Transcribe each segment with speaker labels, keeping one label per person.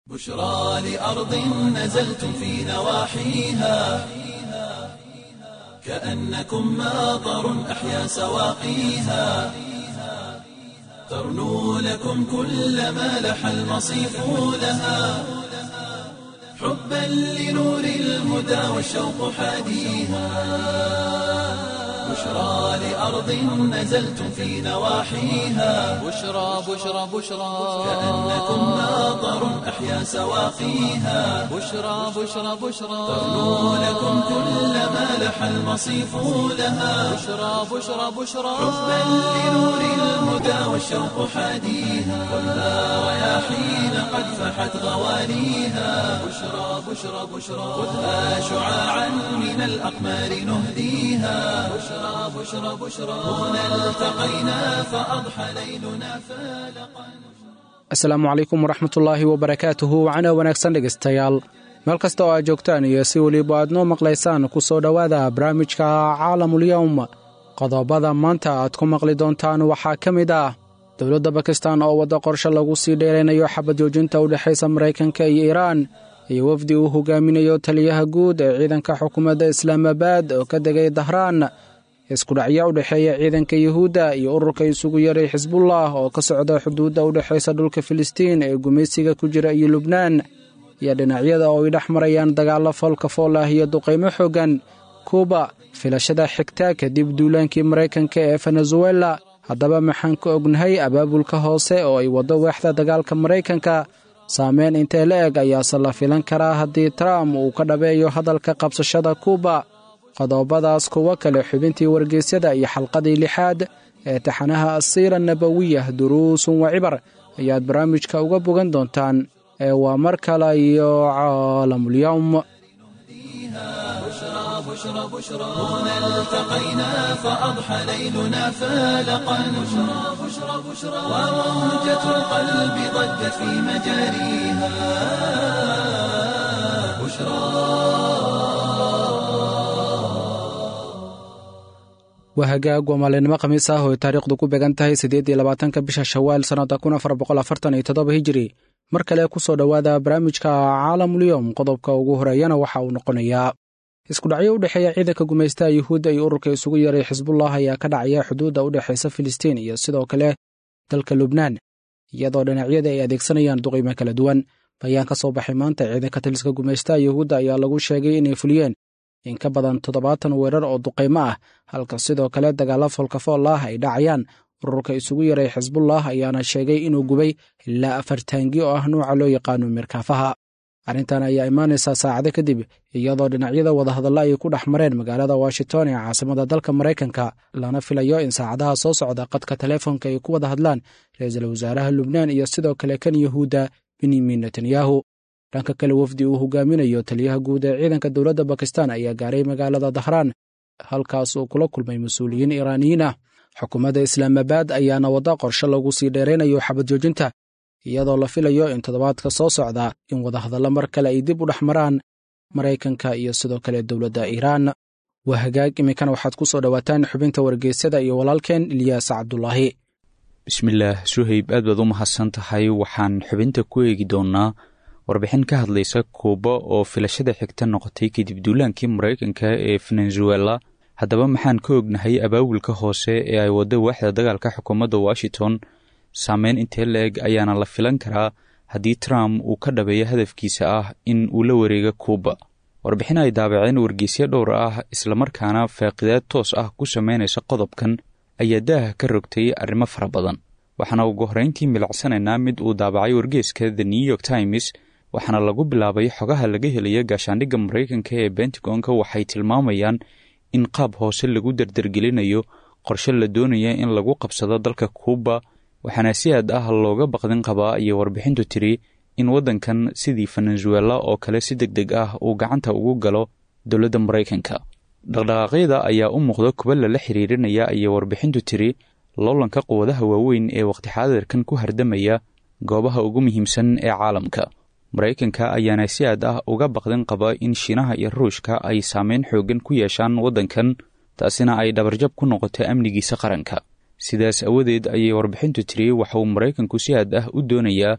Speaker 1: بشرى لأرض نزلتم في نواحيها كأنكم ماطر أحيا سواقيها ترنو لكم كل ما لح المصيف لها حبا لنور الهدى والشوق حاديها بشرى لأرض نزلتم في نواحيها
Speaker 2: بشرى بشرى بشرى
Speaker 1: كأنكم ماطر أحيا سواقيها
Speaker 2: بشرى بشرى بشرى
Speaker 1: ترنو لكم كل ما لح المصيف لها
Speaker 2: بشرى بشرى بشرى
Speaker 1: حبا لنور الهدى والشوق حاديها خذها رياحين قد فحت غواليها بشرى بشرى بشرى خذها شعاعا من الأقمار نهديها بشرى بشرى بشرى هنا التقينا فأضحى ليلنا فالقا
Speaker 3: asalaamu calaykum waraxmatullaahi wabarakaatuhu wacana wanaagsan dhegaystayaal meel kasta oo aad joogtaan iyo si weliba aad noo maqlaysaan ku soo dhowaada barnaamijka caalamulyowm qodobada maanta aad ku maqli doontaan waxaa ka mid ah dowladda bakistan oo wadda qorshe lagu sii dheeraynayo xabad joojinta u dhexaysa maraykanka iyo iiraan iyo wafdi uu hogaaminayo taliyaha guud ee ciidanka xukuumadda islaamabaad oo ka degay dahraan iskudhacyo u dhexeeya ciidanka yuhuudda iyo ururka isugu yaray xisbullah oo ka socda xuduudda u dhexaysa dhulka filistiin ee gumaysiga ku jira iyo lubnaan iyo dhinacyada oo ay dhex marayaan dagaallo foolka fool ah iyo duqaymo xooggan kuuba filashada xigta kadib duulaankii maraykanka ee venezuela haddaba maxaan ka ognahay abaabulka hoose oo ay waddo weexda dagaalka maraykanka saameyn intee la eg ayaase la filan karaa haddii trump uu ka dhabeeyo hadalka qabsashada kuuba qodobadaas kuwo kale xubintii wargeysyada iyo xalqadii lixaad ee taxanaha asiira nabawiyah duruusun wa cibar ayaad barnaamijka uga bogan doontaan ee waa mar kale iyo caalamulyowm
Speaker 1: بشرى بشرى هنا التقينا فأضحى ليلنا فالقا بشرى بشرى بشرى وموجة القلب ضجت في مجاريها
Speaker 3: waa hagaag waa maalinimo khamiis ah oo ay taariikhdu ku beegan tahay siddeed iyo labaatanka bisha shawaal sannadda kun afar boqol afartan iyo toddoba hijiri mar kale ku soo dhowaada barnaamijka caalamulyowm qodobka ugu horeeyana waxa uu noqonayaa iskudhacyo u dhexeeya ciidanka gumaystaha yuhuudda iyo ururka isugu yaray xisbullah ayaa ka dhacaya xuduudda u dhexaysa filistiin iyo sidoo kale dalka lubnaan iyadoo dhinacyada ay adeegsanayaan duqaymo kala duwan bayaan ka soo baxay maanta ciidanka taliska gumaystaha yuhuudda ayaa lagu sheegay inay fuliyeen in ka badan toddobaatan weerar oo duqaymo ah halka sidoo kale dagaalla foolkafool ah ay dhacayaan ururka isugu yaray xisbullah ayaana sheegay inuu gubay ilaa afar taangi oo ah nuuca loo yaqaano mirkaafaha arrintan ayaa imaanaysaa saacado kadib iyadoo dhinacyada wadahadalla ay ku dhex mareen magaalada washington ee caasimada dalka maraykanka lana filayo in saacadaha soo socda qadka teleefonka ay ku wada hadlaan ra-iisul wasaaraha lubnaan iyo sidoo kale kan yuhuudda benyamin netanyahu dhanka kale wafdi uu hogaaminayo taliyaha guud ee ciidanka dowladda bakistan ayaa gaaray magaalada dahraan halkaas uu kula kulmay mas-uuliyiin iiraaniyiin ah xukuumadda islaamabaad ayaana wadda qorshe lagu sii dheeraynayo xabad joojinta iyadoo la filayo in toddobaadka soo socda in wadahadallo mar kale ay dib u dhex maraan maraykanka iyo sidoo kale dowladda iiraan waa hagaag iminkana waxaad ku soo dhowaataan xubinta wargeysyada iyo walaalkeen ilyaas cabdulaahi
Speaker 4: bismillaah suhayb aad baad u mahadsan tahay waxaan xubinta ku eegi doonnaa warbixin ka hadlaysa kuuba oo filashada xigta noqotay kadib duulaankii maraykanka ee venezuela haddaba maxaan ka ognahay abaabulka hoose ee ay waddo waaxda dagaalka xukuumadda washington saameyn intee la-eg ayaana la filan karaa haddii trump uu ka dhabeeyo hadafkiisa ah in uu la wareego kuuba warbixin ay daabaceen wargeysyo dhowr ah islamarkaana faaqidaad toos ah ku sameynaysa qodobkan ayaa daaha ka rogtay arrimo fara badan waxaana ugu horreyntii milicsanaynaa mid uu daabacay wargeeska the new york times waxaana lagu bilaabay xogaha laga helaya gaashaandhigga maraykanka ee bentagonka waxay tilmaamayaan in qaab hoose lagu dardargelinayo qorshe la doonaya in lagu qabsado dalka kuuba waxaana si aad ah looga baqdin qabaa ayay warbixintu tiri in waddankan sidii venezuela oo kale si deg deg ah uu gacanta ugu galo dowladda maraykanka dhaqdhaqaaqyada ayaa u muuqda kuba lala xiriirinaya ayay warbixintu tiri loolanka quwadaha waaweyn ee waqti xaadirkan ku hardamaya goobaha ugu muhiimsan ee caalamka maraykanka ayaana si aad ah uga baqdin qaba in shiinaha iyo ruushka ay saameyn xooggan ku yeeshaan waddankan taasina ay dhabarjab ku noqoto amnigiisa qaranka sidaas awadeed ayay warbixintu tiri waxa uu maraykanku si aad ah u doonayaa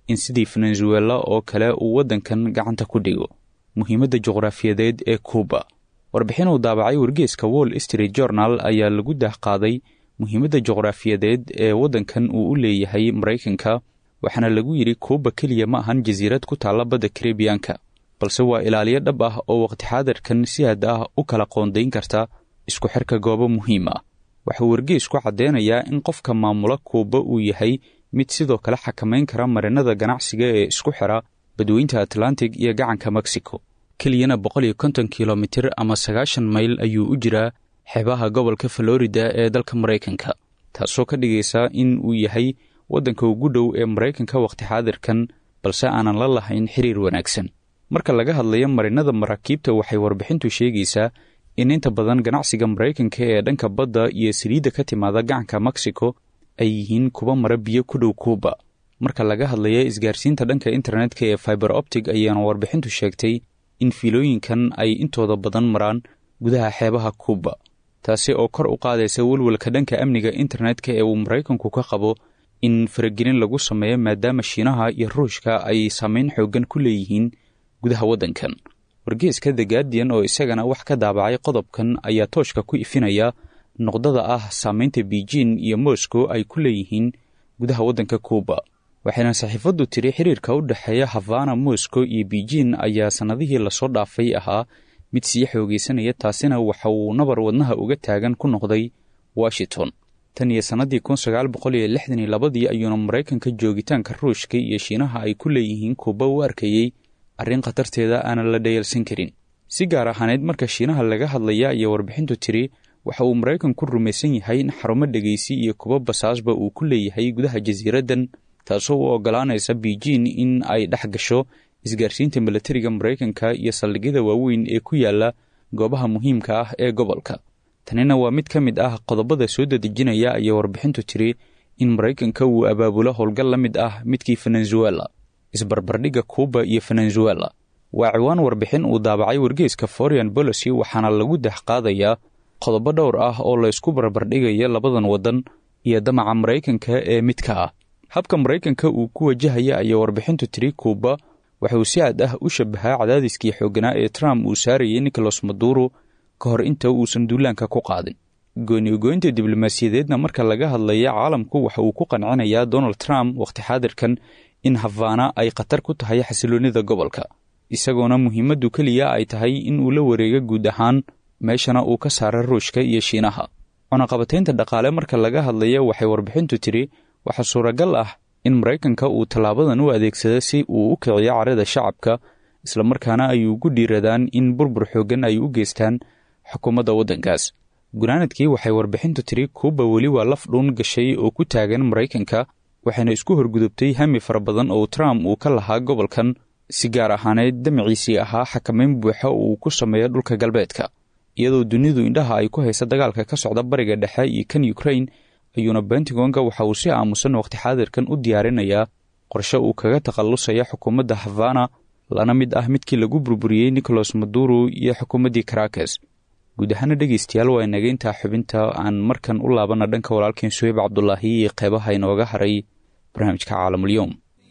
Speaker 4: in sidii venezuela oo kale uu waddankan gacanta ku dhigo muhiimadda juqraafiyadeed ee kuuba warbixin uu daabacay wargeeska wall street journal ayaa lagu daahqaaday muhiimadda juqraafiyadeed ee waddankan uu u leeyahay maraykanka waxaana lagu yidhi kuuba keliya ma ahan jasiirad ku taalla badda karibiyanka balse waa ilaaliyo dhab ah oo waqti xaadirkan si had ah u kala qoondayn karta isku xirka goobo muhiim ah waxuu wargeesku caddeynayaa in qofka maamula kuuba uu yahay mid sidoo kale xakamayn kara marinada ganacsiga ee isku xira badweynta atlantic iyo gacanka mexico keliyana boqol iyo konton kilomitir ama sagaashan mayl ayuu u jiraa xeebaha gobolka florida ee dalka maraykanka taasoo ka dhigaysa in uu yahay waddanka ugu dhow ee maraykanka wakhti xaadirkan balse aanan la lahayn xiriir wanaagsan marka laga hadlayo marinada maraakiibta waxay warbixintu sheegaysaa in inta badan ganacsiga maraykanka ee dhanka badda iyo saliidda ka timaada gacanka mexico ay yihiin kuwa mara biyo ku dhow kuuba marka laga hadlaya isgaarsiinta dhanka internetka ee fiber optic ayaana warbixintu sheegtay in fiilooyinkan ay intooda badan maraan gudaha xeebaha kuuba taasi oo kor u qaadaysa welwelka dhanka amniga internetka ee uu maraykanku ka qabo in faragelin lagu sameeyo maadaama shiinaha iyo ruushka ay saameyn xooggan ku leeyihiin gudaha waddankan wargeeska the guardian oo isagana wax ka daabacay qodobkan ayaa tooshka ku ifinaya noqdada ah saameynta beijing iyo moscow ay ku leeyihiin gudaha waddanka kuuba waxayna saxiifaddu tiri xiriirka u dhexeeya havana moscow iyo beijing ayaa sannadihii lasoo dhaafay ahaa mid sii xoogaysanaya taasina waxa uu nabar wadnaha uga taagan ku noqday washington tan iyo sannadii kun sagaal boqol iyo lixdan iyo labadii ayuuna maraykanka joogitaanka ruushka iyo shiinaha ay ku leeyihiin kuuba u arkayey arrin khatarteeda aanan la dhayalsan karin si gaar ahaaneed marka shiinaha laga hadlaya ayaa warbixintu tiri waxa uu maraykanku rumaysan yahay in xarumo dhegaysi iyo kuba basaasba uu ku leeyahay gudaha jasiiraddan taasoo u oggolaanaysa beijing in ay dhex gasho isgaarsiinta milatariga maraykanka iyo saldhigyada waaweyn ee ku yaala goobaha muhiimka ah ee gobolka tanina waa mid ka mid ah qodobada soo dadejinaya ayaa warbixintu tiri in maraykanka uu abaabulo howlgal la mid ah midkii venezuela isbarbardhigga kuuba iyo venezuela waa ciwaan warbixin uu daabacay wargeeska foreign bolicy waxaana lagu dexqaadayaa qodobo dhowr ah oo laysku barbardhigaya labadan waddan iyo damaca maraykanka ee midka ah habka maraykanka uu ku wajahaya ayaa warbixintu tiri kuuba waxauu si aad ah u shabahaa cadaadiskii xoogganaa ee trump uu saarayay nicholas maduro ka hor inta uusan duulaanka ku qaadin gooni-goynta diblomaasiyadeedna marka laga hadlaya caalamku waxa uu ku qancinayaa donald trump wakhti xaadirkan in havana ay khatar ku tahay xasiloonnida gobolka isagoona muhiimaddu keliya ay tahay in uu la wareego guud ahaan meeshana uu ka saara ruushka iyo shiinaha cunaqabataynta dhaqaale marka laga hadlaya waxay warbixintu tiri waxaa suuragal ah in maraykanka uu tallaabadan u adeegsado si uu u kiciyo carada shacabka islamarkaana ay ugu dhiiradaan in burbur xooggan ay u geystaan xukuumadda waddankaas gunaanadkii waxay warbixintu tiri kuuba weli waa laf dhuun gashay oo ku taagan maraykanka waxayna isku horgudubtay hami fara badan oo trump uu ka lahaa gobolkan si gaar ahaaneed damaciisii ahaa xakamayn buuxa uu ku sameeyo dhulka galbeedka iyadoo dunidu indhaha ay ku haysa dagaalka ka socda bariga dhexe iyo kan ukrain ayuuna bentigonga waxa uu si aamusan wakhti xaadirkan u diyaarinayaa qorshe uu kaga takhallusaya xukuumadda havana lana mid ah midkii lagu burburiyey nicholas maduro iyo xukuumaddii karakes guud ahaana dhegaystayaal waa inaga intaa xubinta aan markan u laabana dhanka walaalkeen suheyb cabdulaahi iyo qeybaha inooga haray barnaamijka caalamulyoom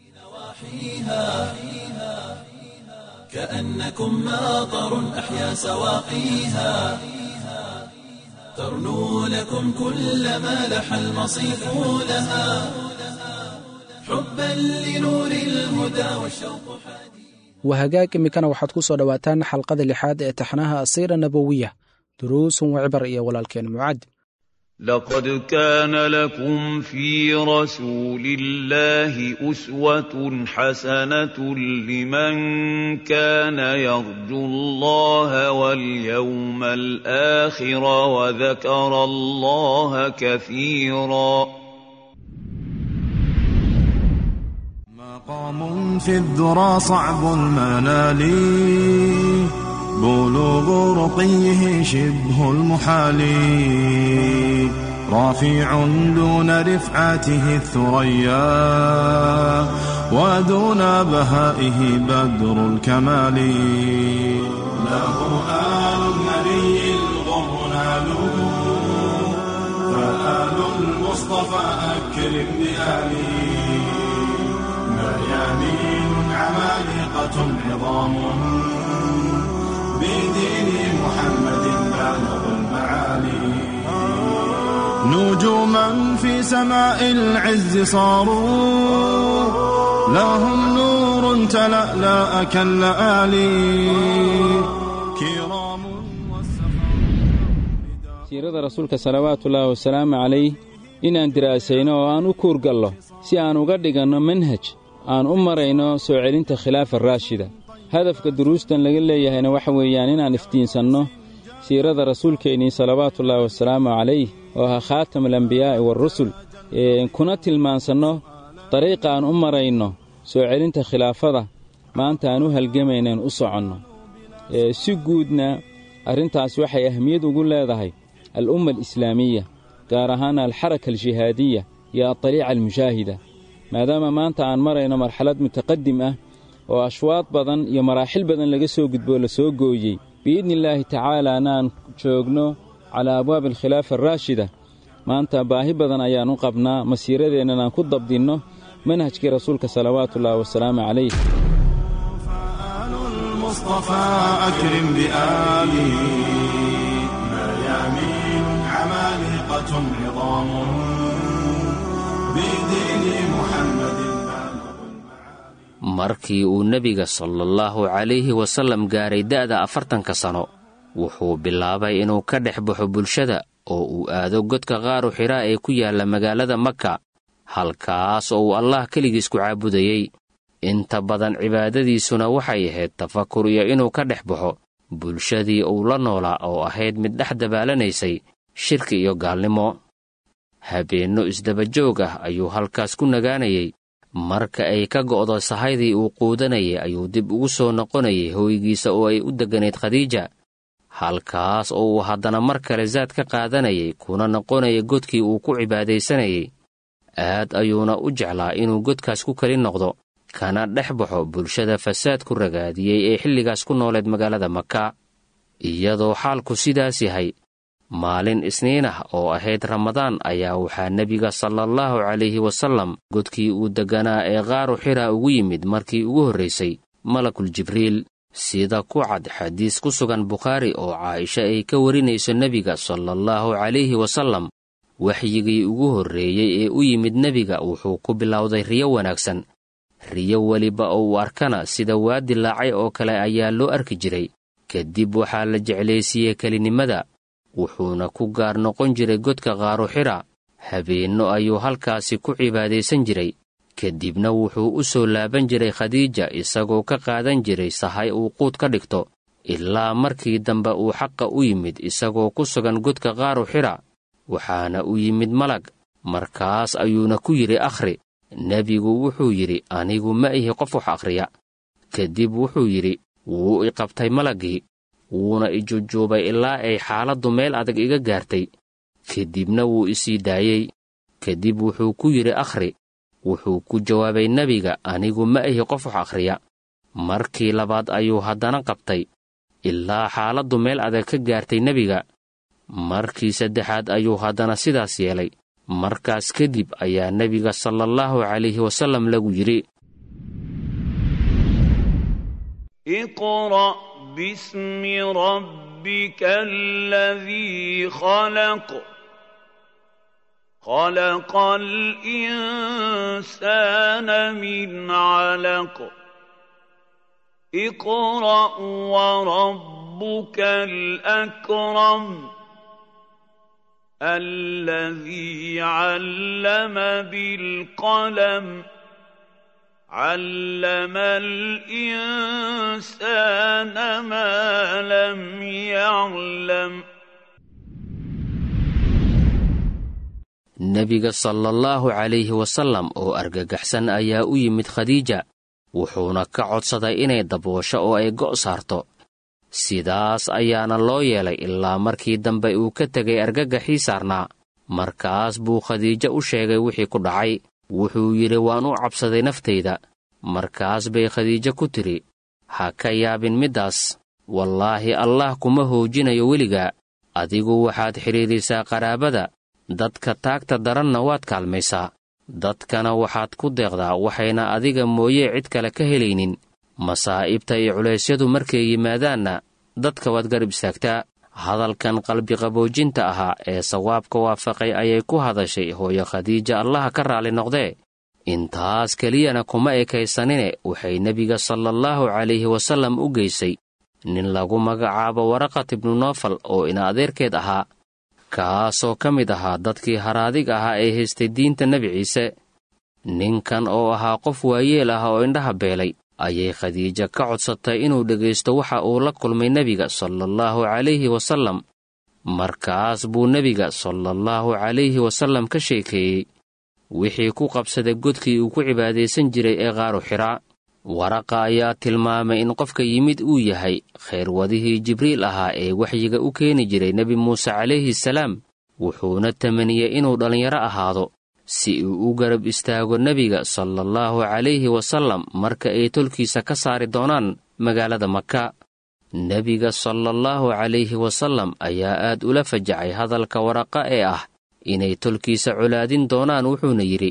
Speaker 1: كأنكم ماطر أحيا سواقيها ترنو لكم كل ما لح المصيف لها حبا لنور الهدى والشوق
Speaker 3: waa hagaag iminkana waxaad ku soo dhowaataan xalqada lixaad ee taxnaha asiira nabowiya duruusun wacibar iyo walaalkeen mucaad
Speaker 5: لقد كان لكم في رسول الله أسوة حسنة لمن كان يرجو الله واليوم الآخر وذكر الله كثيرا
Speaker 6: مقام في الذرى صعب المنال بلوغ رقيه شبه المحال رافع دون رفعته الثريا ودون بهائه بدر الكمال له آل النبي الغر نالوا فآل المصطفى أكرم بآله ميامين عمالقة عظام بدين محمد بالغ المعالي نجوما في سماء العز صاروا لهم نور تلألأ كاللآلي كرام
Speaker 7: siirada rasuulka salawaatullaahi wasalaamu calayh inaan diraasayno oo aan u kuurgallo si aan uga dhiganno manhaj aan u marayno soo celinta khilaafa raashida hadafka duruustan laga leeyahayna waxa weeyaan inaan iftiinsanno siirada rasuulkeennii salawaatullaahi wasalaamu calayh oo ahaa khaatamulambiyaa'i waarusul kuna tilmaansanno dariiqa aan u marayno soo celinta khilaafada maanta aan u halgamaynaen u soconno si guudna arrintaas waxay ahmiyad ugu leedahay al'umma alislaamiya gaar ahaan alxaraka aljihaadiya iyo adaliica almushaahida maadaama maanta aan marayno marxalad mutaqadim ah oo ashwaad badan iyo maraaxil badan laga soo gudboo la soo gooyey biidnillaahi tacaalaana aan joogno calaa abwaabi alkhilaafa araashida maanta baahi badan ayaan u qabnaa masiiradeennan aan ku dabdinno manhajkii rasuulka salawaatullaahi wasalaamu calayh
Speaker 6: آل المصطفى أكرم بآله ميامين عمالقة عظام بدين محمد
Speaker 8: markii uu nebiga salaallahu calayhi wasallam gaaray da'da afartanka sano wuxuu bilaabay inuu ka dhex baxo bulshada oo uu aado godka qaaru xidhaa ee ku yaalla magaalada maka halkaas oo uu allah keligiis ku caabudayey inta badan cibaadadiisuna waxay ahayd tafakur iyo inuu ka dhex baxo bulshadii uu la noolaa oo ahayd mid dhex dabaallanaysay shirki iyo gaalnimo habeenno isdabajoog ah ayuu halkaas ku nagaanayey marka ay ka go'do sahaydii uu quudanayay ayuu dib ugu soo noqonayay hooygiisa oo ay u degganayd khadiija halkaas oo uu haddana mar kale saad ka qaadanayay kuna noqonaya godkii uu ku cibaadaysanayay aad ayuuna u jeclaa inuu godkaas ku keli noqdo kana dhex baxo bulshada fasaad ku ragaadiyey ee xilligaas ku nooleed magaalada maka iyadoo xaalku sidaas yahay maalin isniin ah oo ahayd ramadaan ayaa waxaa nebiga salaallahu calayhi wasallam godkii uu degganaa ee qaaru xira ugu yimid markii ugu horraysay malakul jibriil sida ku cad xadiis ku sugan bukhaari oo caaisha ay ka warinayso nebiga salaallahu calayhi wasallam waxyigii ugu horreeyey ee u yimid nebiga wuxuu ku bilowday riyo wanaagsan riyo weliba oo uu arkana sida waa dilaacay oo kale ayaa loo arki jiray kadib waxaa la jeclaysiiyey kelinimada wuxuuna ku gaar noqon jiray godka qaaru xira habeenno ayuu halkaasi ku cibaadaysan jiray kadibna wuxuu u soo laaban jiray khadiija isagoo ka qaadan jiray sahay uu quud ka dhigto ilaa markii dambe uu xaqa u yimid isagoo ku sugan godka qaaru xira waxaana u yimid malag markaas ayuuna ku yidhi akhri nebigu wuxuu yidhi anigu ma ihi qof wax akhriya kadib wuxuu yidhi wuu i qabtay malaggii wuuna i jujuubay ilaa ay xaaladdu meel adag iga gaartay kadibna wuu isii daayey kadib wuxuu ku yidhi akhri wuxuu ku jawaabay nebiga anigu ma ihi qof wax akhriya markii labaad ayuu haddana qabtay ilaa xaaladdu meel adag ka gaartay nebiga markii saddexaad ayuu haddana sidaas yeelay markaas kadib ayaa nebiga salaallahu calayhi wasallam lagu yidhi
Speaker 5: اقرأ باسم ربك الذي خلق خلق الإنسان من علق اقرأ وربك الأكرم الذي علم بالقلم علم الإنسان ما لم يعلم
Speaker 8: nebiga salaallahu calayhi wasallam oo argagaxsan ayaa u yimid khadiija wuxuuna ka codsaday inay daboosho oo ay go' saarto sidaas ayaana loo yeelay ilaa markii dambe uu ka tegay argagaxii saarnaa markaas buu khadiijo u sheegay wixii ku dhacay wuxuu yidhi waan u cabsaday naftayda markaas bay khadiijo ku tidhi ha ka yaabin middaas wallaahi allaah kuma hoojinayo weligaa adigu waxaad xidhiidhisaa qaraabada dadka taagta daranna waad kaalmaysaa dadkana waxaad ku deeqdaa waxayna adiga mooye cid kale ka helaynin masaa'ibta iyo culaysyadu markay yimaadaanna dadka waad garab istaagtaa hadalkan qalbiqaboojinta ahaa ee sawaabka waafaqay ayay ku hadashay hooyo khadiija allaha ka raalli noqdee intaas keliyana kuma ekaysanine waxay nebiga salaallahu calayhi wasallam u geysay nin lagu magacaabo waraqat ibnu noofal oo ina adeerkeed ahaa kaasoo ka mid ahaa dadkii haradig ahaa ee haystay diinta nebi ciise ninkan oo ahaa qof waayeel ah oo indhaha beelay ayay khadiija ka codsatay inuu dhegaysto waxa uu la kulmay nebiga salaallahu calayhi wasallam markaas buu nebiga salaallahu calayhi wasallam ka sheekeeyey wixii ku qabsaday godkii uu ku cibaadaysan jiray ee qaaru xiraa waraqa ayaa tilmaamay in qofka yimid uu yahay khayrwadihii jibriil ahaa ee waxyiga u keeni jiray nebi muuse calayhi salaam wuxuuna tamaniyey inuu dhallinyaro ahaado si uu u garab istaago nebiga salaallahu calayhi wasallam marka ay tolkiisa ka saari doonaan magaalada maka nebiga salaallahu calayhi wasallam ayaa aad ula fajacay hadalka waraqa ee ah inay tolkiisa colaadin doonaan wuxuuna yidhi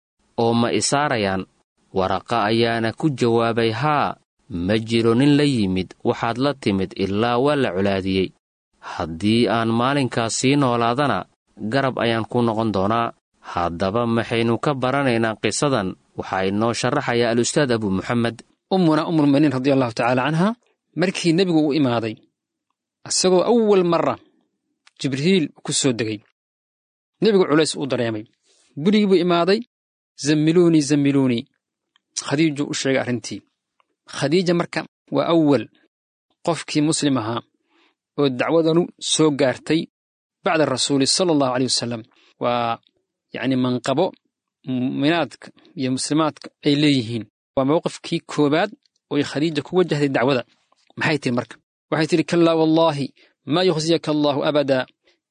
Speaker 8: oo ma isaarayaan waraqa ayaana ku jawaabay haa ma jiro nin la yimid waxaad la timid ilaa waa la colaadiyey haddii aan maalinkaas sii noolaadana garab ayaan ku noqon doonaa haddaba maxaynu ka baranaynaa qisadan waxaa inoo sharaxaya al-ustaad abu muxamed
Speaker 9: ummuna umulminiin radia allahu tacaala canha markii nebigu u imaaday isagoo awal marra jibriil ku soo degay nebigu culays uu dareemay gurigii buu imaaday zammiluunii zammiluunii khadiijuu u sheegay arrintii khadiija marka waa awal qofkii muslim ahaa oo dacwadanu soo gaartay bacda rasuuli sala allahu aleyh wasalam waa yacni manqabo mu'minaadka iyo muslimaadka ay leeyihiin waa mowqifkii koowaad ooy khadiija ku wajahday dacwada maxay tihi marka waxay tidhi kallaa wallaahi maa yukhsiyaka allaahu abadaa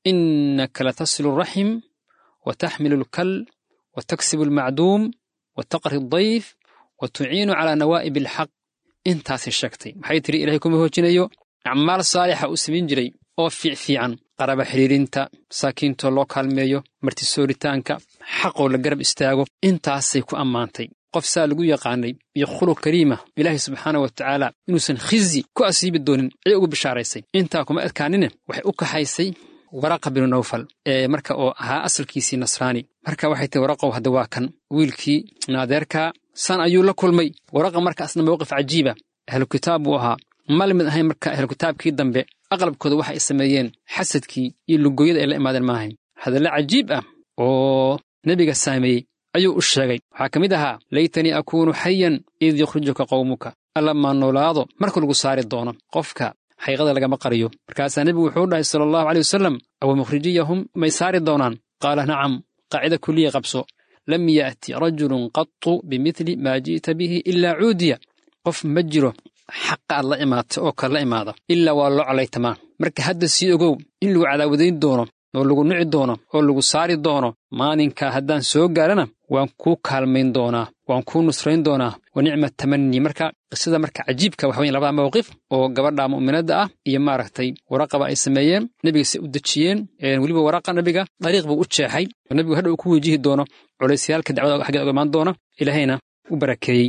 Speaker 9: innaka latasilu araxim wa taxmilu alkal wa taksibu almacduum wa taqri addayf wa tuciinu calaa nawaa'ib alxaq intaasay sheegtay maxay tidhi ilahay kuma hoojinayo acmaal saalixa uu samayn jiray oo fiicfiican qaraba xidhiirinta masaakiintoo loo kaalmeeyo martisooritaanka xaqoo la garab istaago intaasay ku ammaantay qof saa lagu yaqaanay iyo khuluq kariima ilaahay subxaana wa tacaala inuusan khizyi ku asiibi doonin ayay ugu bishaaraysay intaa kuma adkaanine waxay u kaxaysay waraqa binu nawfal ee marka oo ahaa asalkiisii nasraani marka waxay tahi waraqow hadda waa kan wiilkii naadeerkaa san ayuu la kulmay waraqa markaasna mowqif cajiiba ahlu kitaab buu ahaa ma lamid ahayn marka ahlu kitaabkii dambe aqlabkooda waxa ay sameeyeen xasadkii iyo lugoyada ay la imaadeen maahayn hadalle cajiib ah oo nebiga saameeyey ayuu u sheegay waxaa ka mid ahaa laytanii akuunu xayan id yukhrijuka qowmuka alla maa noolaado marka lagu saari doono qofka xaqiiqada lagama qariyo markaasaa nebigu wuxuu dhahay sala allahu aleyh wasalam awa mukhrijiyahum may saari doonaan qaala nacam qaacida kuliya qabso lam ya'ti rajulun qatu bimidli maa ji'ta bihi ilaa cuudiya qof ma jiro xaqa aad la imaata oo kale la imaada ilaa waa loo colaytamaa marka hadda sii ogow in lagu cadaawadayn doono oo lagu nici doono oo lagu saari doono maalinka haddaan soo gaarana waan kuu kaalmayn doonaa waan kuu nusrayn doonaa wa nicma tamanii marka qisada marka cajiibka waxa weyn labada mawqif oo gabadha mu'minadda ah iyo maaragtay waraqaba ay sameeyeen nebiga si u dejiyeen weliba waraqa nebiga dariiq buu u jeexay oo nebigu hadha uu ku wejihi doono culaysyaalka dacwada xaggeed oga imaan doona ilaahayna u barakeeyey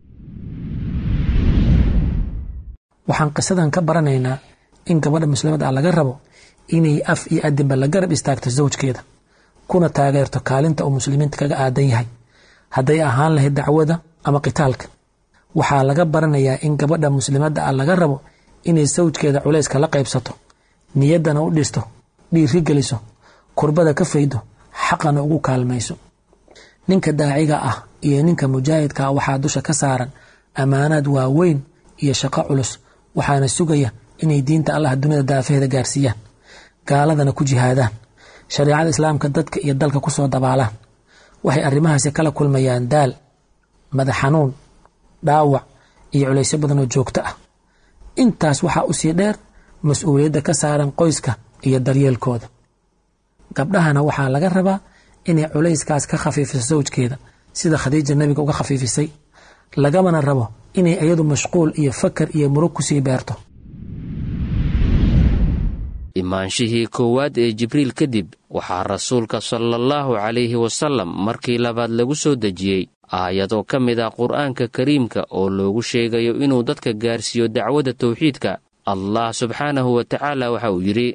Speaker 10: waxaan qisadan ka baranaynaa in gabadha muslimada ah laga rabo inay af iyo adinba la garab istaagto zawjkeeda kuna taageerto kaalinta uu muslimiinta kaga aadan yahay hadday ahaan lahayd dacwada ama qitaalka waxaa laga baranayaa in gabadha muslimadda ah laga rabo inay sawjkeeda culayska la qaybsato niyaddana u dhisto dhiiri geliso kurbada ka faydo xaqana ugu kaalmayso ninka daaciga ah iyo ninka mujaahidka ah waxaa dusha ka saaran ammaanaad waaweyn iyo shaqo culus waxaana sugaya inay diinta allah dunida daafaheeda gaarsiiyaan gaaladana ku jihaadaan shareicada islaamka dadka iyo dalka ku soo dabaalaan waxay arrimahaasi kala kulmayaan daal madax xanuun dhaawac iyo culaysyo badan oo joogto ah intaas waxaa u sii dheer mas-uuliyadda ka saaran qoyska iyo daryeelkooda gabdhahana waxaa laga rabaa inay culayskaas ka khafiifiso sawjkeeda sida khadiija nebiga uga khafiifisay lagamana rabo inay iyadu mashquul iyo fakar iyo murug kusii beerto
Speaker 8: imaanshihii koowaad ee jibriil kadib waxaa rasuulka salaallahu calayhi wasallam markii labaad lagu soo dejiyey aayadoo ka mid ah qur'aanka kariimka oo loogu sheegayo inuu dadka gaarsiiyo dacwadda tawxiidka allah subxaanahu wa tacaala waxa uu yidhi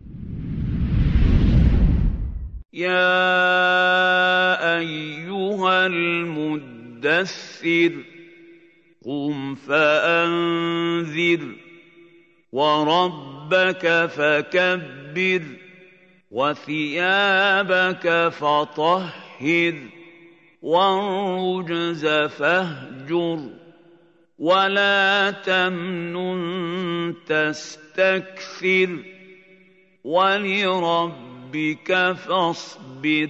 Speaker 5: يا أيها المدثر قم فأنذر وربك فكبر وثيابك فطهر والرجز فاهجر ولا تمنن تستكثر ولربك فاصبر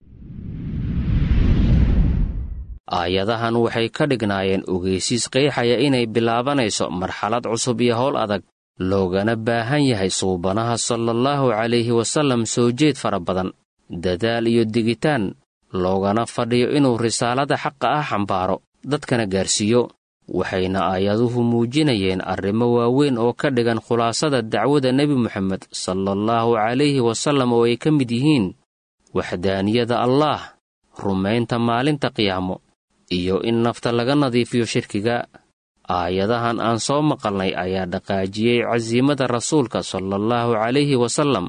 Speaker 8: aayadahan waxay ka dhignaayeen ogeysiis qeexaya inay bilaabanayso marxalad cusub iyo howl adag loogana baahan yahay suubanaha salaallahu calayhi wasallam soo jeed fara badan dadaal iyo digitaan loogana fadhiyo inuu risaalada xaqa ah xambaaro dadkana gaarsiiyo waxayna aayaduhu muujinayeen arrimo waaweyn oo ka dhigan khulaasada dacwada nebi moxamed salaallahu calayhi wasallam oo ay ka mid yihiin waxdaaniyada allaah rumaynta maalinta qiyaamo iyo in nafta laga nadiifiyo shirkiga aayadahan aan soo maqalnay ayaa dhaqaajiyey casiimada rasuulka salaallahu calayhi wasallam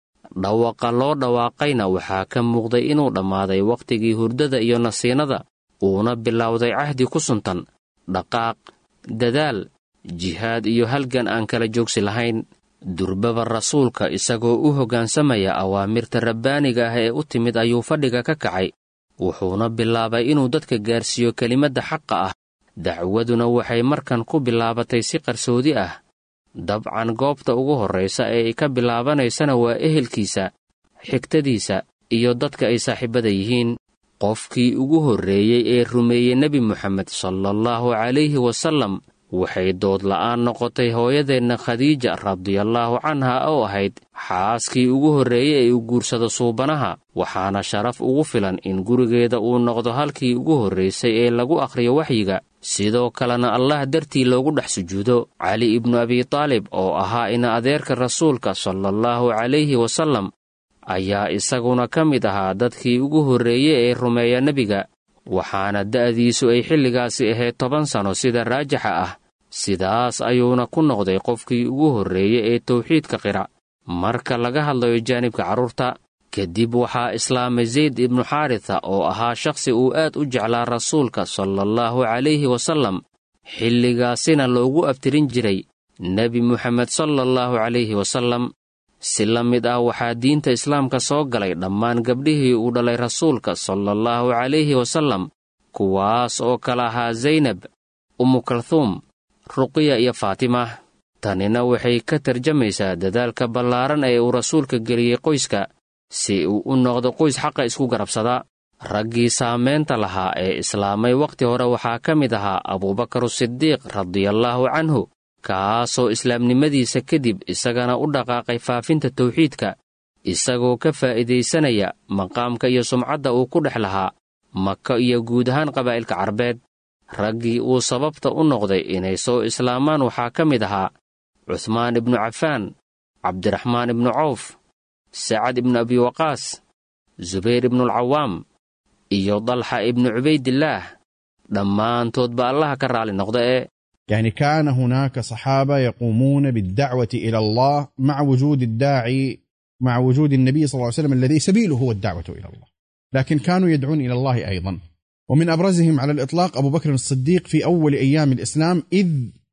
Speaker 8: dhawaqa loo dhawaaqayna waxaa ka muuqday inuu dhammaaday wakhtigii hurdada iyo nasiinada uuna bilowday cahdi ku suntan dhaqaaq dadaal jihaad iyo halgan aan kala joogsi lahayn durbaba rasuulka isagoo u hoggaansamaya awaamirta rabbaaniga ah ee u timid ayuu fadhiga ka kacay wuxuuna bilaabay inuu dadka gaarsiiyo kelimadda xaqa ah dacwaduna waxay markan ku bilaabatay si qarsoodi ah dabcan goobta ugu horraysa ee ay ka bilaabanaysana waa ehelkiisa xigtadiisa iyo dadka ay saaxiibada yihiin qofkii ugu horreeyey ee rumeeyey nebi moxamed salaallahu calayhi wasallam waxay dood la'aan noqotay hooyadeenna khadiija radiallaahu canha oo ahayd xaaskii ugu horreeyey ee u guursado suubanaha waxaana sharaf ugu filan in gurigeeda uu noqdo halkii ugu horraysay ee lagu akhriyo waxyiga sidoo kalena allah dartii loogu dhex sujuudo cali ibnu abitaalib oo ahaa ina adeerka rasuulka salaallahu calayhi wasallam ayaa isaguna ka mid ahaa dadkii ugu horreeyey ee rumeeya nebiga waxaana da'diisu ay xilligaasi ahayd toban sanno sida raajixa ah sidaas ayuuna ku noqday qofkii ugu horreeyey ee tawxiidka qira marka laga hadlayo jaanibka carruurta kadib waxaa islaamay zayd ibnu xaarita oo ahaa shakhsi uu aad u jeclaa rasuulka salaallahu calayhi wasallam xilligaasina loogu abtirin jiray nebi moxamed salaallahu calayhi wasallam si la mid ah waxaa diinta islaamka soo galay dhammaan gabdhihii uu dhalay rasuulka salaallahu calayhi wasallam kuwaas oo kala ahaa zaynab umukalhuum ruqiya iyo faatima tanina waxay ka tarjamaysaa dadaalka ballaaran ee uu rasuulka geliyey qoyska si uu u noqdo qoys xaqa isku garabsada raggii saamaynta lahaa ee islaamay wakhti hore waxaa ka mid ahaa abuubakaru sidiiq radiallaahu canhu kaasoo islaamnimadiisa kadib isagana u dhaqaaqay faafinta tawxiidka isagoo ka faa'iidaysanaya maqaamka iyo sumcadda uu ku dhex lahaa maka iyo guud ahaan qabaa'ilka carbeed raggii uu sababta u noqday inay soo islaamaan waxaa ka mid ahaa cuhmaan ibnu cafaan cabdiraxmaan ibnu cawf sacad ibnu abiwaqaas zubayr ibnualcawaam iyo dalxa ibnu cubaydillaah dhammaantoodba allaha ka raalli noqda ee
Speaker 11: يعني كان هناك صحابة يقومون بالدعوة إلى الله مع وجود الداعي مع وجود النبي صلى الله عليه وسلم الذي سبيله هو الدعوة إلى الله لكن كانوا يدعون إلى الله أيضا ومن أبرزهم على الإطلاق أبو بكر الصديق في أول أيام الإسلام إذ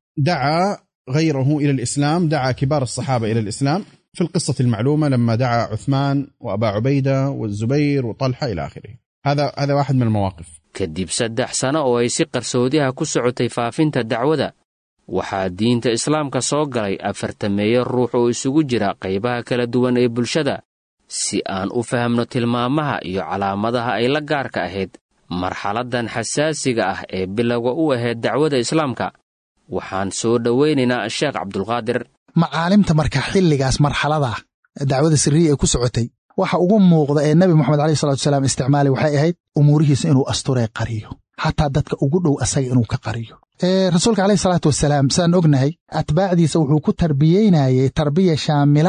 Speaker 11: دعا غيره إلى الإسلام دعا كبار الصحابة إلى الإسلام في القصة المعلومة لما دعا عثمان وأبا عبيدة والزبير وطلحة إلى آخره هذا هذا واحد من المواقف
Speaker 8: kadib saddex sano oo ay si qarsoodiha ku socotay faafinta dacwada waxaa diinta islaamka soo galay afartameeyo ruux oo isugu jira qaybaha kala duwan ee bulshada si aan u fahamno tilmaamaha iyo calaamadaha ay la gaarka ahayd marxaladdan xasaasiga ah ee bilowga u ahayd dacwada islaamka waxaan soo dhowaynaynaa sheekh cabdulqaadir
Speaker 12: macaalimta marka xilligaas marxalada dacwada sirriya ee ku socotay waxa ugu muuqda ee nebi moxamed aleyh salatu salaam isticmaalay waxay ahayd umuurihiisa inuu asturee qariyo xataa dadka ugu dhow asaga inuu ka qariyo rasuulka aleyh salaatu wasalaam sidaan ognahay atbaacdiisa wuxuu ku tarbiyeynayey tarbiya shaamila ah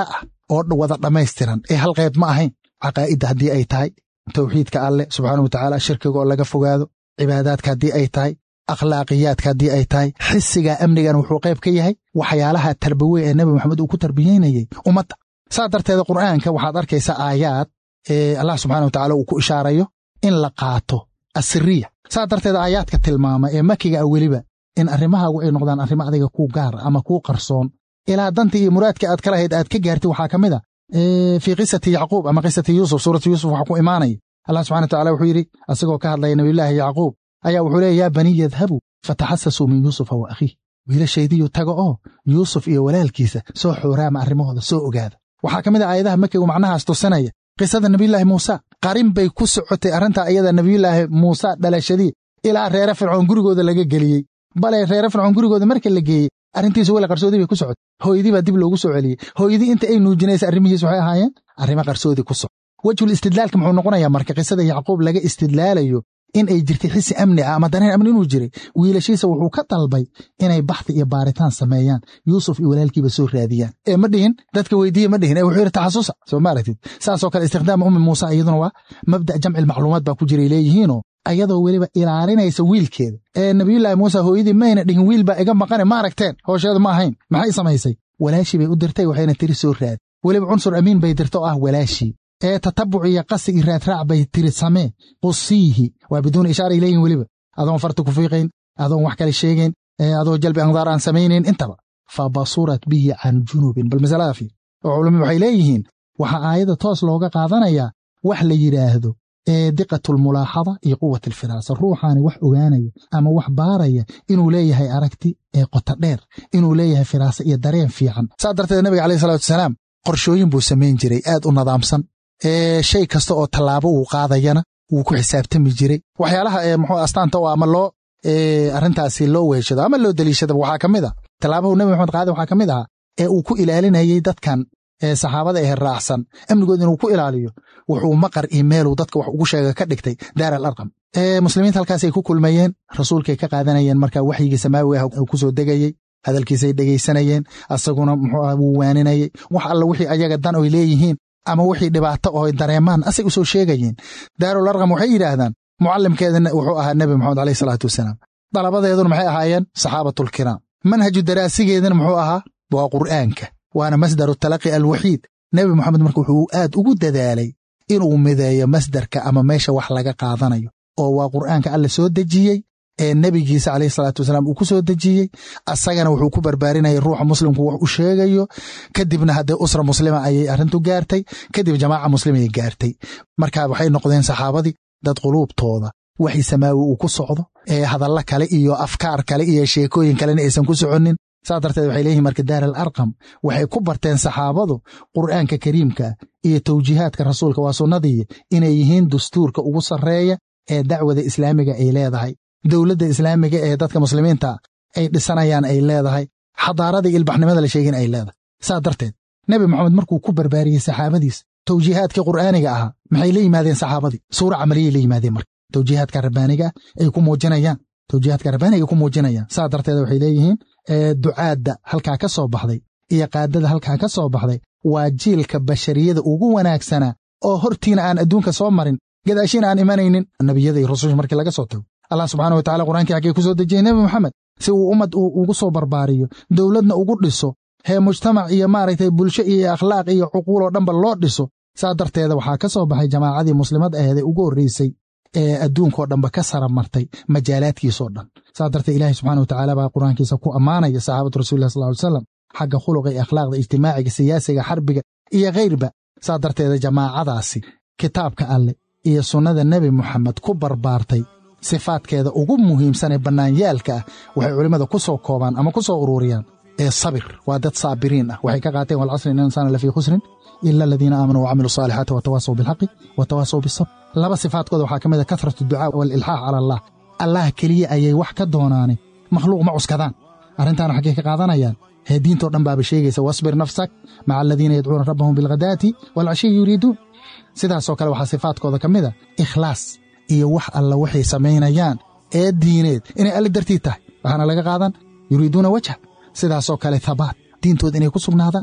Speaker 12: oo wada dhammaystiran ee hal qayb ma ahayn caqaa'idda haddii ay tahay towxiidka alleh subxaana wa tacaala shirkiga oo laga fogaado cibaadaadka haddii ay tahay akhlaaqiyaadka haddii ay tahay xisiga amnigan wuxuu qayb ka yahay waxyaalaha tarbawe ee nebi maxamed uu ku tarbiyeynayey ummadda saa darteeda qur'aanka waxaad arkaysaa aayaad ee allah subxana wa tacala uu ku ishaarayo in la qaato asiriya saa darteeda aayaadka tilmaama ee makiga ah weliba in arrimahaagu ay noqdaan arrimo adiga kuu gaara ama kuu qarsoon ilaa dantii iyo muraadkii aad ka lahayd aad ka gaartid waxaa ka mid a fii qisati yacquub ama qisati yuusuf suuratu yuusuf waxaa ku imaanaya allah subxana wa tacala wuxuu yidhi asagoo ka hadlaya nabiyullaahi yacquub ayaa wuxuu leeya yaa baniy yadhabuu fataxasasuu min yuusufa wa akhiih wiilashaydiyu taga oo yuusuf iyo walaalkiisa soo xooraama arrimahooda soo ogaada waxaa ka mid a aayadaha makigu macnahaas tusinaya qisada nebiyullaahi muuse qarin bay ku socotay arrintaa iyada nebiyullaahi muuse dhalashadii ilaa reere fircoon gurigooda laga geliyey bale reere fircoon gurigooda marka la geeyey arrintiisu weli qarsoodii bay ku socotay hooyadii baa dib loogu soo celiyey hooyadii inta ay nuujinaysa arrimihiis waxay ahaayeen arrimo qarsoodii ku soco wejhul istidlaalka muxuu noqonayaa marka qisada yacquub laga istidlaalayo in ay jirtay xisi amni ah ama dareen amni inuu jiray wiilashiisa wuxuu ka dalbay inay baxdi iyo baaritaan sameeyaan yuusuf iyo walaalkiiba soo raadiyaan ee ma dhihin dadka weydiiye ma dhihin ee wuxuu yidhi taxasusa soo ma aragtid saasoo kale istikhdaama ummi muuse iyaduna waa mabda' jamci macluumaad baa ku jiray leeyihiinoo ayadoo weliba ilaalinaysa wiilkeeda ee nabiyullaahi muuse hooyadii mayna dhihin wiil baa iga maqane ma aragteen hoosheedu ma ahayn maxay samaysay walaashii bay u dirtay waxayna tiri soo raadi weliba cunsur amiin bay dirta oo ah walaashii ee tatabuc iyo qasi iyo raadraac bay tiri samee qusiihi waa biduuni ishaara ilayhin weliba adoon farta ku fiiqayn adoon wax kale sheegayn adoo jalbi andaar aan samaynayn intaba fa basurat bihi can junubin bal masalada fiir oo culummi waxay leeyihiin waxaa aayadda toos looga qaadanayaa wax la yidhaahdo ee diqatulmulaaxada iyo quwat alfiraasa ruuxaani wax ogaanaya ama wax baaraya inuu leeyahay aragti ee qota dheer inuu leeyahay firaasa iyo dareen fiican saa darteed nabiga caleyh salatu wasalaam qorshooyin buu samayn jiray aad u nadaamsan ee shay kasta oo tallaabo uu qaadayana wuu ku xisaabtami jiray waxyaalaha ee muxuu astaanta oo ama loo arrintaasi loo weeshado ama loo deliishadaba waxaa ka mid a tallaabahu nebi maxamed qaade waxaa ka mid ahaa ee uu ku ilaalinayey dadkan ee saxaabada ee raacsan amnigood inuu ku ilaaliyo wuxuu maqar iyo meeluu dadka wax ugu sheega ka dhigtay daar al arqam ee muslimiinta halkaasay ku kulmayeen rasuulkay ka qaadanayeen marka waxyigii samaawi ah uu ku soo degayey hadalkiisay dhegaysanayeen asaguna muxuu ah wuu waaninayey wax alla wixii ayaga dan oy leeyihiin ama wixii dhibaato oo dareemaan asay u soo sheegayeen daarul arqam waxay yidhaahdaan mucallimkeedana wuxuu ahaa nebi moxamed aleyh salaatu wasalaam dalabadeeduna maxay ahaayeen saxaabatulkiraam manhaju daraasigeedana muxuu ahaa waa qur'aanka waana masdaru talaqi alwaxiid nebi moxamed marka wuxuu aad ugu dadaalay inuu mideeyo masdarka ama meesha wax laga qaadanayo oo waa qur'aanka alle soo dejiyey ee nebigiisa caleyhi salaatu wasalaam uu ku soo dejiyey asagana wuxuu ku barbaarinayay ruuxa muslimku wax u sheegayo kadibna haddee usra muslima ayay arrintu gaartay kadib jamaaca muslimay gaartay marka waxay noqdeen saxaabadii dad quluubtooda waxii samaawi uu ku socdo ee hadalla kale iyo afkaar kale iyo sheekooyin kalena aysan ku soconnin saas darteed waxay leeyihin marka daar al arqam waxay ku barteen saxaabadu qur'aanka kariimka iyo tawjiihaadka rasuulka waa sunnadii inay yihiin dastuurka ugu sarreeya ee dacwada islaamiga ay leedahay dowladda islaamiga ee dadka muslimiinta ay dhisanayaan ay leedahay xadaarada iyo ilbaxnimada la sheegin ay leedahay saa darteed nebi moxamed markuu ku barbaariyey saxaabadiis tawjiihaadkii qur'aaniga ahaa maxay la yimaadeen saxaabadii suura camaliyay la yimaadeen marka tawjiihaadka rabbaaniga ay ku muujinayaan tawjiihaadka rabbaaniga ay ku muujinayaan saa darteed waxay leeyihiin ducaadda halkaa ka soo baxday iyo qaadada halkaa ka soo baxday waa jiilka bashariyada ugu wanaagsanaa oo hortiina aan adduunka soo marin gadaashiina aan imanaynin nebiyada iyo rususha markii laga soo tago allah subxaana wa tacala qur'ankii xaggee ku soo dejiyey nebi moxamed si uu ummad ugu soo barbaariyo dowladna ugu dhiso hee mujtamac iyo maaragtay bulsho iyo akhlaaq iyo cuquul oo dhanba loo dhiso saa darteeda waxaa ka soo baxay jamaacadii muslimad aheed ee ugu horreysay ee adduunkao dhanba ka sara martay majaalaadkiisoo dhan saa darteed ilaahay subxana wa tacaala baa qur'aankiisa ku ammaanaya saxaabatu rasulilah sal ly salam xagga khuluqa iyo akhlaaqda ijtimaaciga siyaasiga xarbiga iyo khayrba saa darteeda jamaacadaasi kitaabka alleh iyo sunnada nebi moxamed ku barbaartay sifaadkeeda ugu muhiimsan ee bannaanyaalka ah waxay culimmada ku soo koobaan ama ku soo ururiyaan ee sabir waa dad saabiriin ah waxay ka qaateen walcasri in insaana lafii khusrin ila aladiina aamanuu wacamiluu saalixaati watawaasaw bilxaqi watawaasaw bisabr laba sifaadkooda waxaa ka mid a kasratu ducaa waalilxaax cala allah allah keliya ayay wax ka doonaane makhluuq ma cuskadaan arrintaana xaggay ka qaadanayaan hee diintoo dhan baaba sheegaysa wasbir nafsak maca aladiina yadcuuna rabbahum bilghadaati waalcashiyi yuriiduun sidaasoo kale waxaa sifaadkooda ka mid a ikhlaas iyo wax alla waxay samaynayaan ee diineed inay alle dartii tahay waxaana laga qaadan yuriiduuna wajha sidaasoo kale habaat diintooda inay ku sugnaadaan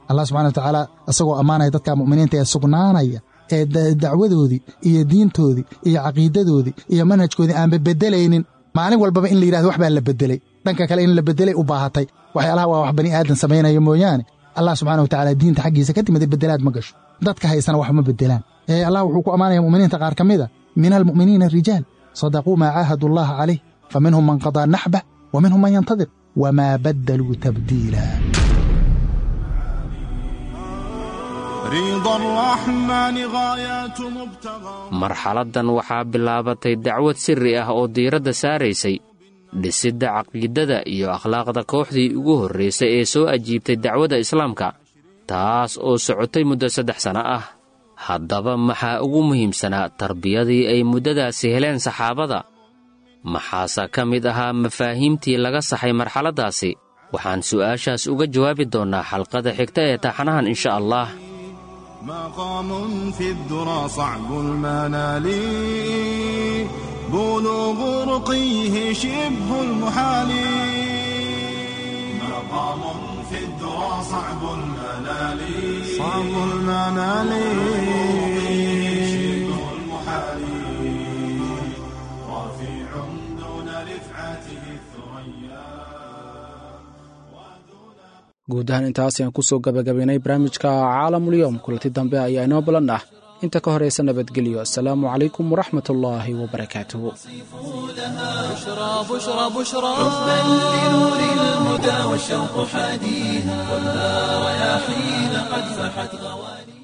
Speaker 12: allah subxana wa tacaala isagoo ammaanaya dadka mu'miniinta ee sugnaanaya ee dacwadoodii iyo diintoodii iyo caqiidadoodii iyo manhajkoodii aanba beddelaynin maalin walbaba in la yidhahdo wax baa la beddelay dhanka kale in la beddelay u baahatay waxyaalaha waa wax bani aadan samaynaya mooyaane allah subxana wa tacala diinta xaggiisa ka timida beddelaad ma gasho dadka haysana wax ma beddelaan ee allah wuxuu ku ammaanaya mu'miniinta qaar ka mida min almu'miniina rijaal sadaquu maa caahadu allaha calayh fa minhum man qadaa naxbah wa minhum man yantadir wamaa baddaluu tabdiila
Speaker 8: marxaladdan waxaa bilaabatay dacwad sirri ah oo diiradda saaraysay dhisidda caqiidada iyo akhlaaqda kooxdii ugu horraysay ee soo ajiibtay dacwadda islaamka taas oo socotay muddo saddex sanno ah haddaba maxaa ugu muhiimsanaa tarbiyadii ay muddadaasi heleen saxaabada maxaase ka mid ahaa mafaahiimtii laga saxay marxaladdaasi waxaan su'aashaas uga jawaabi doonnaa xalqada xigta ee taxanahan insha allah
Speaker 6: مقام في الذرى صعب المنال بلوغ رقيه شبه المحال مقام في الذرى صعب المنال صعب المنال شبه المحال رفيع دون رفعته الثريا
Speaker 3: guud ahaan intaas ayaan kusoo gabagabaynay barnaamijka caalamulyoom kulanti dambe ayaa inoo balan ah inta ka horaysa nabadgelyo asalaamu calaykum waraxmat ullaahi wabarakaatuhu
Speaker 1: بشرى بشرى بشرى حبا لنور الهدى والشوق حاديها والنار يا حين قد فحت غواني